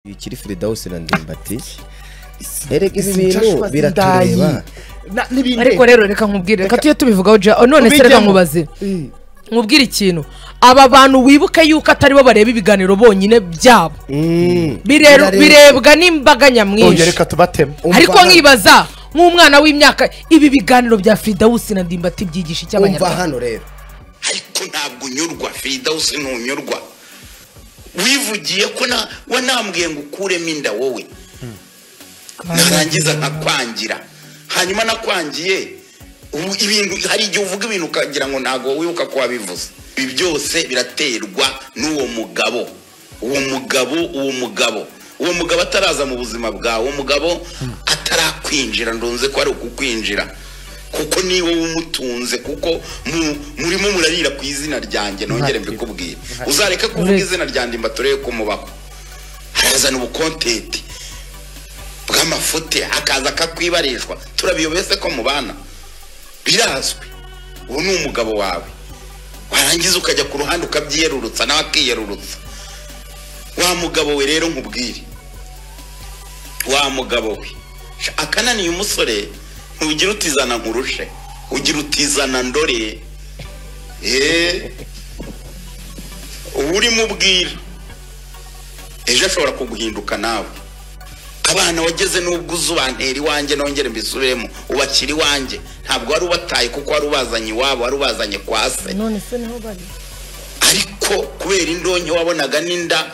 ikiri Firidausi na Ndimbati erega ibi bintu biratureba ariko rero reka nkubwire reka tujye tubivugaho jya none se reka nkubaze nkubwire ikintu aba bantu wibuke yuko atari bo bareba ibiganiro bonyine byabo Mm. Birareba. Birero- birebwa n'imbaga Oya, nyamwinshi reka tubateme ariko Umva- nkibaza nk'umwana w'imyaka ibi biganiro bya Firidausi na Ndimbati byigisha icyo umva abanyarwanda hano rero ariko ntabwo unyurwa firidawusi ntunyurwa wivugiye ko na- wanambwiye ngo ukuremo inda wowe narangiza nkakwangira hanyuma nakwangiye ubu ibintu hari igihe uvuga ibintu ukagira ngo ntabwo wibuka ko wabivuze ibi byose biraterwa n'uwo mugabo uwo mugabo uwo mugabo uwo mugabo ataraza mu buzima bwawe uwo mugabo atarakwinjira ndunze ko ari ukukwinjira kuko niwe wumutunze kuko mu- murimo murarira ku izina ryanjye nongere mbikubwire uzareka kuvuga izina ryanjye mbaturebe ko mubaho harazana ubukontenti bw'amafuti akaza akakwibarishwa turabiyobese ko mubana birazwi uwo ni umugabo wawe warangiza ukajya ku ruhande ukabyiyerurutsa nawe akiyerurutsa wa mugabo we rero nkubwire wa mugabo we Sha, akananiye umusore ntugira utizana nkurushe ugira utizana ndore eee uba urimo ubwira ejo ashobora kuguhinduka nawe abana wageze n'ubwo uzubantera iwanjye nongere mbisubiremo ubakira iwanjye ntabwo wari ubataye kuko wari ubazanye iwabo wari ubazanye kwa se none se niho bari ariko kubera indonke wabonaga n'inda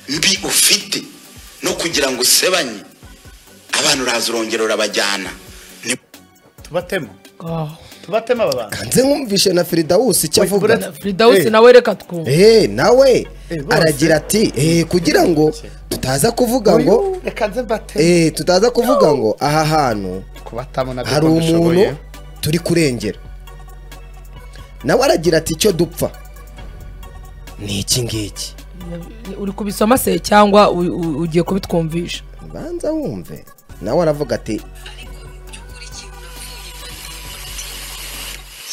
mbi ufite no kugira ngo usebanye abantu uraza urongera urabajyana ni tubatema Ah, tubatema aba bantu kanze nkumvishe na Firidausi icyo Wait, avuga Brad- Firidausi Eh. nawe reka twumve Eh, nawe Eh, bose. aragira ati eh, kugira ngo tutaza kuvuga ngo Uyu, reka nze mbateme eh, tutaza kuvuga ngo aha hantu kubatamo nabyo hari umuntu ushoboye umuntu turi kurengera nawe aragira ati icyo dupfa ni iki ngiki uri kubisoma se cyangwa u- u- ugiye kubitwumvisha banza wumve nawe aravuga ati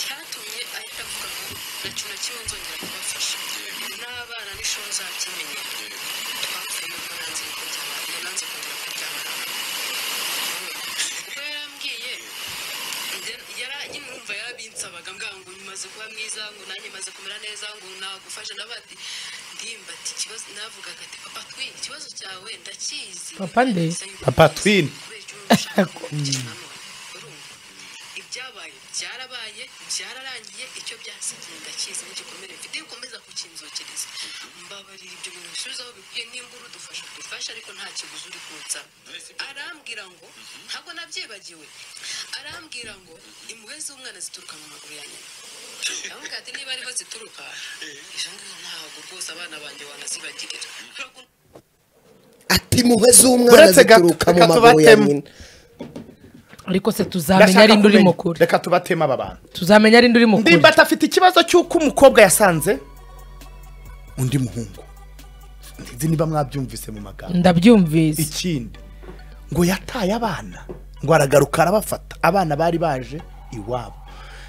cyatumye ahita avuga ngo nta kintu na kimwe nzongera kubafasha n'abana n'ishuri nzakimenye twapfuye nuko nanze kubyara ngo nanze kongera kubyara kuko yarambwiye njye- yara nyine urumva yarabinsabaga mbwa ngo maze kuba mwiza ngo nanjye maze kumera neza ngo nagufasha n'abandi ndimba ati ikibazo navugaga ati papa twi ikibazo cyawe ndakizi Papa nde? Papa twin. kubera icyo ushaka gukurikiza hano urumva ibyabaye byarabaye byararangiye icyo byasigiye ndakizi n'igikomere mfite ukomeza kukinzokeriza mbabarira ibyo bintu bisubizaho bikwiye nimba urudufasha dufashe ariko nta kiguzi uri kunsa arambwira ngo ntabwo nabyibagiwe arambwira ngo impuhwe z'umwana zituruka mu maguru ya nyina ndavuga ati niba ariho zituruka izo ngizo ntabwo rwose abana banjye wanazibagirira ati muhe z'umwana Uretse gato, zituruka mu reka maguru ya tubateme. nyina ariko se tuzamenya Ndashaka ari indi urimo kumenya. kure reka tubatema aba bantu tuzamenya ari indi urimo kure ndimbati afite ikibazo cy'uko umukobwa yasanze undi muhungu nzi niba mwabyumvise mu magambo ndabyumvise ikindi ngo yataye abana ngo aragaruka arabafata abana bari baje iwabo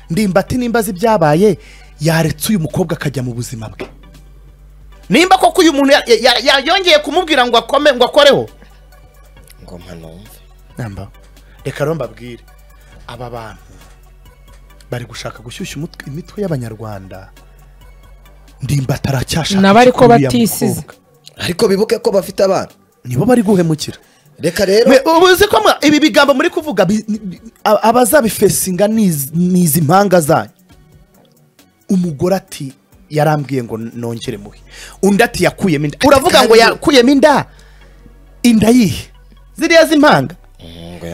ndimbati nimba azi ibyabaye yaretse uyu mukobwa akajya mu buzima bwe nimba koko uyu muntu ya- ya- ya- yongeye kumubwira ngo akome ngo akoreho ngo mpanumve namba reka rero mbabwire aba bantu bari gushaka gushyushya umutwe- imitwe y'abanyarwanda ndimbati aracyashaka Nabo ariko kuri uriya batisize. mukobwa. ariko bibuke ko bafite abana nibo bari guhemukira reka rero We- ubu uzi ko mwa- ibi bigambo muri kuvuga bi- ni- bi- a- abazabifesinga ni iz- ni izi mpanga zanyu umugore ati yarambwiye ngo nongere muhe undi ati yakuyemo inda uravuga ngo kandi- yakuyemo inda inda yihe ziriya z'impanga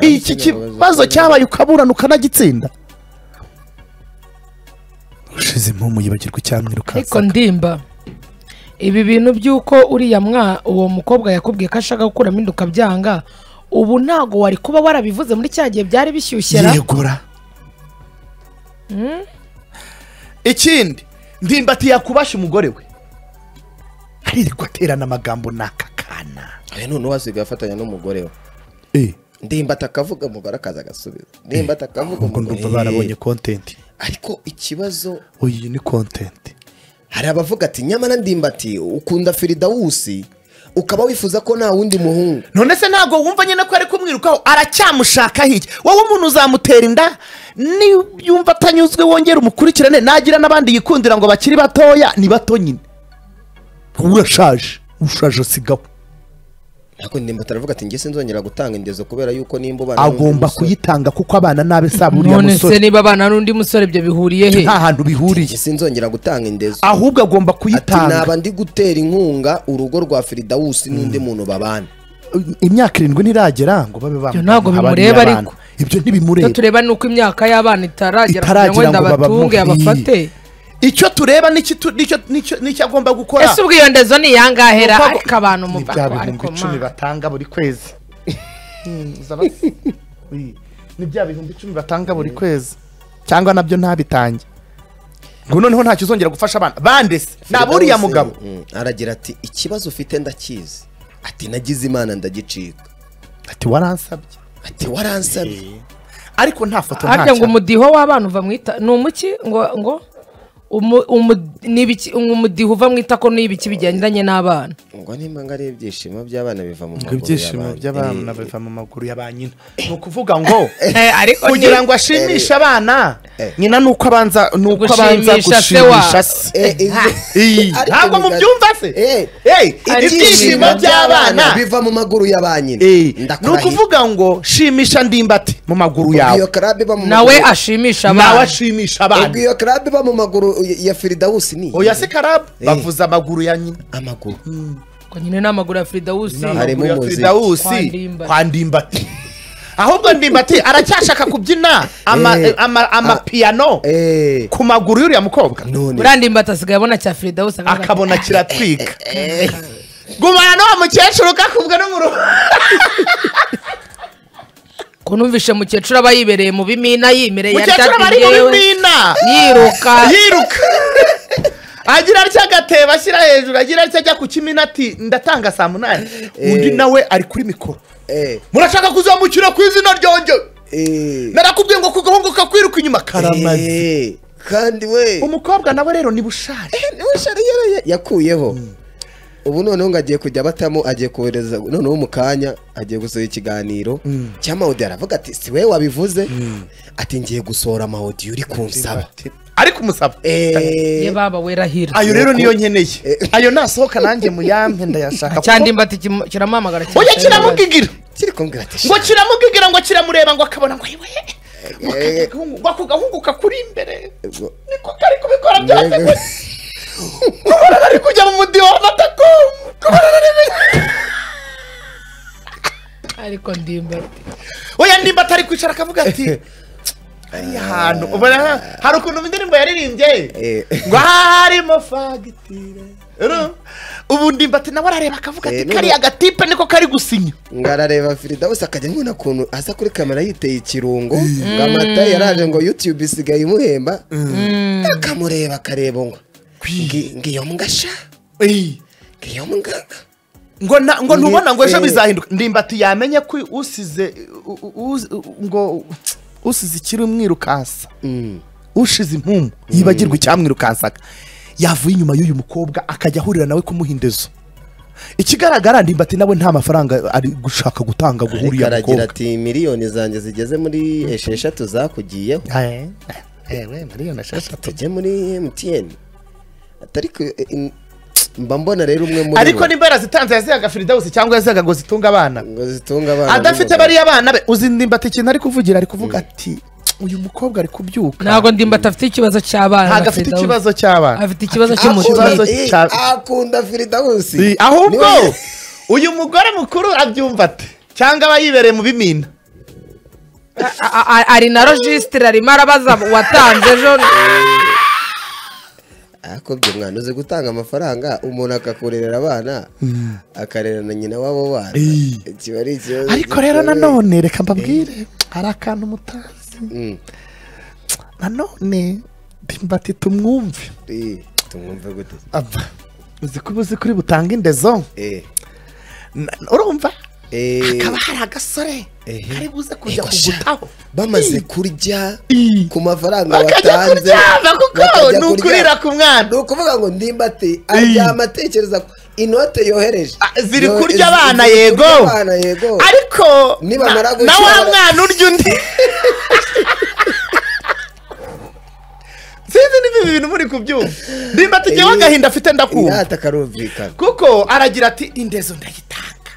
iki kibazo cyabaye ukaburana ukanagitsinda ushize impumu yibagirwa ariko icyamwirukansa ndimba ibi bintu by'uko uriya mwa uwo mukobwa yakubwiye ko ashaka gukuramo inda ukabyanga ubu ntago wari kuba warabivuze muri cya gihe byari bishyushyera yegura ikindi ndimbati yakubasha umugore we aririrwa aterana amagambo n'aka kana Eh, none wasigaye afatanya n'umugore we eh ndimbati akavuga umugore akaza agasubiza ndimbati akavuga ngo ndumva barabonye kontenti ariko ikibazo uyu ni kontenti hari abavuga ati nyamara ndimbati ukunda firidawusi ukaba wifuza ko nta wundi muhungu none se ntabwo wumva nyine ko ari kumwirukaho aracyamushaka hirya wowe umuntu uzamutera inda niyo yumva atanyuzwe wongera umukurikirane nagira n'abandi yikundira ngo bakiri batoya ni bato nyine urashaje ushaje sigaho ntabwo ndimba taravuga ati ngese nzongera gutanga indezo kubera yuko nimba ubana n'undi agomba musore." kuyitanga kuko abana nabi saba uriya none se musore niba abana n'undi musore ibyo bihuriye he nta hantu bihuriye ngese nzongera gutanga indezo ahubwo agomba ati naba kuyitanga ndi gutera inkunga urugo rwa firidawusi n'undi muntu babana imyaka irindwi ntiragera ngo babe Ibyo ntabwo bimureba abana. ariko. ibyo icyo ntibimureba tureba ni uko imyaka y'abana itaragera kugira ngo Itaragera wenda ngo babamuhe. abatunge abafate icyo tureba n'icyo tu- n'icyo- n'icyo- n'icyo agomba gukora ese ubwo iyo ndezo ni iyangahera Nuko- ariko abantu mu ni bya bihumbi icumi batanga buri kwezi Hmm, uzaba- Ui, ni bya bihumbi icumi batanga buri kwezi cyangwa nabyo ntabitange ngo noneho ntacyo uzongera gufasha abana bande se ni aburiya Firidawusi, mugabo mm, aragira ati ikibazo ufite ndakizi ati nagize imana ndagicika ati waransabye ati waransabye ariko nta foto nta harya ngo cyapa. umudiho w'abana uva mu ita ni umuki ngo ngo umu- umu- ni ibiki- umudiho uva mu itako ni ibiki bigendanye n'abana ngo nimba ngo ari ibyishimo by'abana biva mu ngo maguru ibyishimo y'abandi. by'abana Eh, biva mu maguru ya ba nyina ni ukuvuga ngo Eh, ariko ni- kugira ngo ashimishe abana Eh. nyina ni uko abanza ni uko abanza Gushimisha se wa- gushimisha se eh, eh, Iyi, ariko ntabwo biga- mubyumva se Eh, Hey, ari ibyishimo ibyishimo by'abana biva mu maguru ya ba nyina Eh, ni ndakurahira ukuvuga ngo shimisha ndimbati mu maguru ubwo iyo yawe club iba mu nawe maguru- ashimisha nawe abana ashimisha ubwo abana iyo club iba mu maguru ya- ya firidawusi ni oya se karabu Eh. bavuza amaguru ya nyina amaguru ngo nyine n'amaguru ya firidawusi Harimo Amaguru ya umuziki. Kwa Firidawusi Ndimbati. kwa ndimbati ahubwo ndimbati aracyashaka kubyina ama- Eh. ama- amapiyano eh ku maguru y'uriya mukobwa none buriya ndimbati asigaye abona cya firidawusi akavuga ati, akabona kiratwika gumana n'uwo mukecuru kakubwe no mu rugo ko numvishe mukecuru aba yibereye mu bimina yimereye yari mukecuru aba ari mu yategewe, bimina yiruka yiruka agira atya agatebo ashyira hejuru agira atya ajya ku kimina ati ndatanga saa munani undi nawe ari kuri mikoro eh murashaka kuzamukira ku izina ryonge eh narakubwiye ngo kugahunguka kwiruka inyuma karamaze eh, kandi we umukobwa nawe rero niba ushaje Ushari yakuyeho ubu noneho ngo agiye kujya abatamo agiye kohereza noneho mu kanya agiye gusohora ikiganiro cyangwa audio aravuga ati si we wabivuze ati ngiye gusohora ama audio uri kunsaba ariko umusaba ye Eh, baba werahira ayo rero niyo nkeneye ayo nasohoka nanjye muyampe ndayashaka cya ndimbati kimu- kiramuhamagara cyane. oya kiramugigira kiri kumbwira ati ngo "Shit, kiramugigira ngo kiramureba ngo akabona ngo yewe eh, ngo ako gahunguka kuri imbere ubwo- niko kari kubikora byose Mbega- gutya. kubona ari kujya mu mudiho w'amatako kubona ari ariko ndimbati oya nimba atari kwicara akavuga ati hariya hantu ubona ha- hari ukuntu indirimbo yaririmbye Eh. ngo harimo fagitire Uru- ubu ndimbati nawe arareba akavuga ati Eh, no- kariya gatipe niko kari gusinya ngo arareba firidawusi akajya nkubona ukuntu aza kuri kamera yiteye ikirungo ngo amata yaraje ngo yutube isigaye imuhemba akamureba akareba ngo ngi- ngiyo mbwa sha ngiyo mbwa ngo na- ngo ntubona ngo ejo Eh. bizahinduka ndimbati yamenye ko usize u- u- u- ngo usize ikiri umwirukansa Mm. ushize impumu yibagirwa icyamwirukansaga yavuye inyuma y'uyu mukobwa akajya ahurira nawe kumuha indezo ikigaragara ndimbati nawe nta mafaranga ari gushaka gutanga guha ariko uriya aragira mukobwa ati miliyoni zanjye zigeze muri esheshatu zakugiyeho Eh, eh, we, miliyoni esheshatu. tujye muri mtn atari ku eh, in- mba mbona rero umwe muri ariko bo nimba yarazitanze yazihaga firidawusi cyangwa yazihaga ngo zitunge abana ngo zitunga abana adafite n'umugabo. bariya bana be uzi ndimbati ikintu ari kuvugira ari kuvuga ati uyu mukobwa ari kubyuka ntabwo ndimbati afite ikibazo cy'abana ntabwo afite Firidausi. ikibazo cy'abana afite ikibazo Akunda- cy'umutima ikibazo- eh, cya- akunda firidawusi Si, ahubwo Niwe- uyu mugore mukuru abyumva ate cyangwa aba yibereye mu bimina A- a- ari na rojisitire arimo arabaza uwatanze ejo akobye umwana uzi gutanga amafaranga umuntu akakurerera abana akarera na nyina w'abo bana kiba ari ikibazo ariko rero nanone reka mbabwire hari akantu mutazi Mm. nanone ndimbati tumwumve Eh, tumwumve gute Aba, uzi ko uzi kuri butange indezo eh Na- urumva eh hakaba hari agasore Ehe. kari buze kujya Ego sha. kugutaho bamaze kurya I. ku mafaranga bakajya watanze kuryama kuko bakajya ni kuryama. ukurira ku mwana ni ukuvuga ngo ndimbati aryama atekereza ko inote yohereje Ah, ziri Yo- kurya abana ziri yego kurya abana yego ariko Nibamara na- na gukira wa bara- mwana urya undi sinzi niba ibi bintu muri kubyumva nimba tugeho Eh, agahinda afite ndakumva ingata karumvikana kuko aragira ati indezo ndayitanga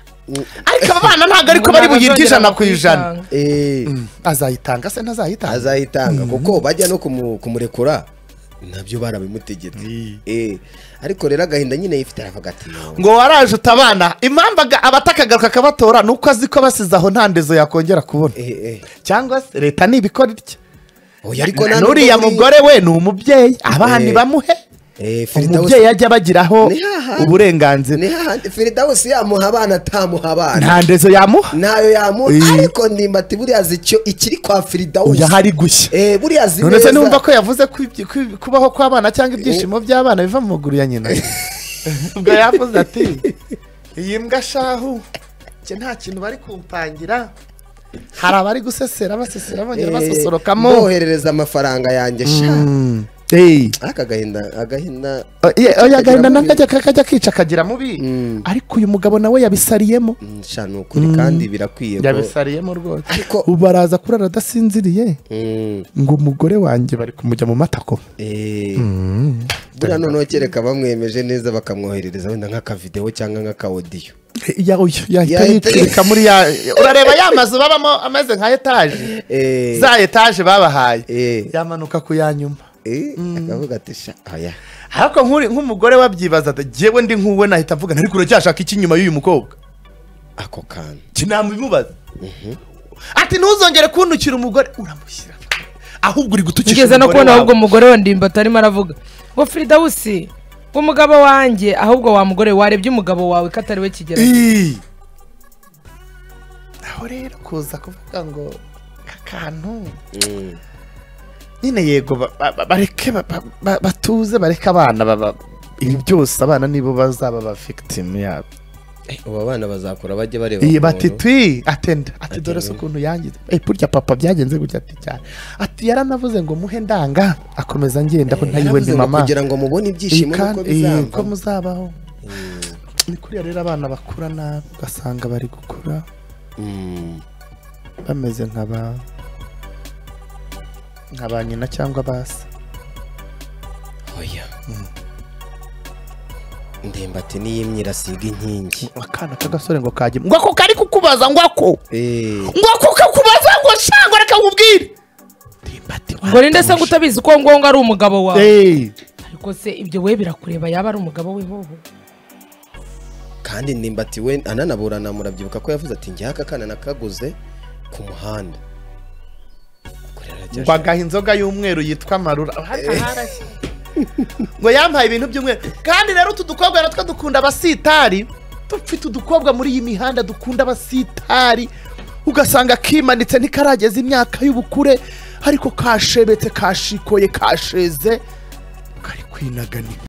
ariko aba bana ntabwo ariko bari buyirye ijana ku ijana Eh, azayitanga se ntazayitanga azayitanga kuko bajya no kumu- kumurekura nabyo barabimutegetse Eh, ariko rero agahinda nyine yifite aravuga ati "No." ngo waraje utabana impamvu aga- abatakagaruka akabatora ni uko azi ko basize aho nta ndezo yakongera kubona Eh, eh. cyangwa se leta nibikora itya oya ariko nta nubwo n'uriya muri- mugore we ni umubyeyi abana Eh. bamuhe Eh, Firdaus- umubyeyi ajya abagiraho Ni hahandi. uburenganzira ni hahandi firidawusi yamuha abana atamuha abana nta ndezo yamuha ntayo yamuha Eh. ariko nimbati buriya azi icyo ikiri kwa firidawusi oya hari gushya Eh, buriya azi none se neza. numva ko yavuze ko ibyo- ko- kubaho kw'abana cyangwa ibyishimo by'abana biva mu maguru ya nyina ubwo yavuze ati iyi mbwa shahu njye nta kintu bari kumpangira hari abari gusesera basesera Eh, bongera basosorokamo mboherereza amafaranga yanjye sha Hey. aka gahinda agahinda Oya, oya agahinda mubi. nakajya kajya kica kagira mubi ariko uyu mugabo nawe yabisariyemo mm, sha ni ukuri kandi birakwiye ko yabisariyemo rwose Ariko- ubu araza kurara adasinziriye Mm, ngo umugore wanjye bari kumujya mu matako eh. buriya noneho kereka bamwemeje neza bakamwoherereza wenda nk'akavidewo cyangwa nk'akawodiyo Ya- oya, yahita Yahita- yiturika muri ya urareba ya mazu babamo ameze nka etaje Eh. za etaje babahaye Eh. yamanuka ku ya nyuma Eh, akavuga ati sha aya ariko nk'uri- nk'umugore wabyibaza ati jyewe ndi nk'uwe nahita avuga nti, ariko uracyashaka iki inyuma y'uyu mukobwa ako kantu kinamubimubaza ati ntuzongere kuntukira umugore uramushyira ahubwo uri gutukisha ngeze no umugore kubona wawe. ahubwo umugore wa ndimba atarimo aravuga ngo firidawusi umugabo wanjye ahubwo wa mugore warebye umugabo wawe ko atari we kigera Ii. aho rero kuza kuvuga ngo akantu nyine yego ba- ba- ba- bareke ba- ba- ba- batuze bareke abana baba ibi byose abana nibo bazaba ba victim yabo ubu abana bazakura bajye bareba iyi ukuntu- bati twi atenda ati dore se ukuntu yangize Eh, burya papa byagenze gutya ati cyane ati yaranavuze ngo muhe ndanga akomeza ngenda ko ntayiwe Yaravuze ni ngo mama kugira ngo mubone ibyishimo nuko kandi ko bizava muzabaho ni kuriya rero abana bakura nabi ugasanga bari gukura Mm. bameze nka ba nka ba nyina cyangwa basi oya ndimbati niyimyira asiga inkingi akana k'agasore ngo kajye ngo ako kari kukubaza ngo ako Eh, ngo ako kakubaza ngo shango reka nkubwire ndimbati ngo ninde se ngo utabizi ko ngongo ari umugabo wawe Hey. ariko se ibyo we birakureba yaba ari umugabo we hoho kandi ndimbati we ananaburana murabyibuka ko yavuze ati njye aka kana nakaguze ku muhanda Ubwo rero ajya ngo agaha inzoga y'umweru yitwa marura Aha- aharashye. ngo yampaye ibintu by'umweru kandi rero utu dukobwa natwo dukunda abasitari dufite udukobwa muri iyi mihanda dukunda abasitari ugasanga kimanitse ntikarageza imyaka y'ubukure ariko kashebetse kashikoye kasheze kari kwinaganira